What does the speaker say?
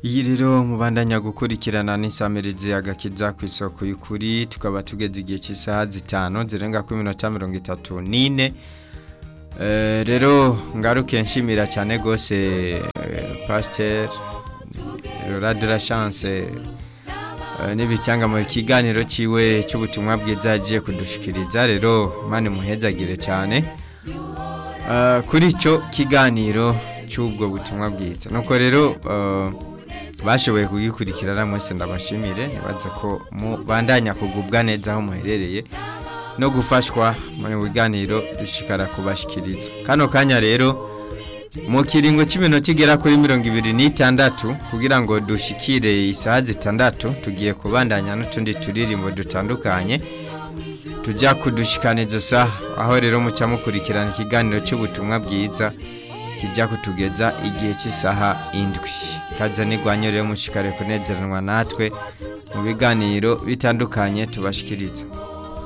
iyi rero mubandanya gukurikirana n'isamirizi agakiza ku isoko y'ukuri tukaba tugeze igihe cy'isaha zitanu zirenga kuri minota mirongo itatu n'ine Eh, rero ngaruke nshimira cyane rwose pasiteri radiyo la chance eh, n'ibitanga mu kiganiro cyiwe cy'ubutumwa bwiza yagiye kudushikiriza rero mani muhezagire cyane Eh, kuri icyo kiganiro cy'ubwo butumwa bwiza nuko rero eh, bashoboye kugikurikirana mwese ndabashimire nibaza ko mubandanya kugubwa neza aho muherereye no gufashwa mu biganiro dushikara kubashikiriza kano kanya rero mu kiringo cy'iminota igera kuri mirongo ibiri n'itandatu kugira ngo dushikire isaha zitandatu tugiye kubandanya n'utundi turirimbo dutandukanye tujya kudushikana izo saha aho rero muca mukurikirana ikiganiro cy'ubutumwa bwiza kijya kutugeza igihe cy'isaha indwi kaza nigwanye rero mushikare kunezeranwa natwe mu biganiro bitandukanye tubashikiriza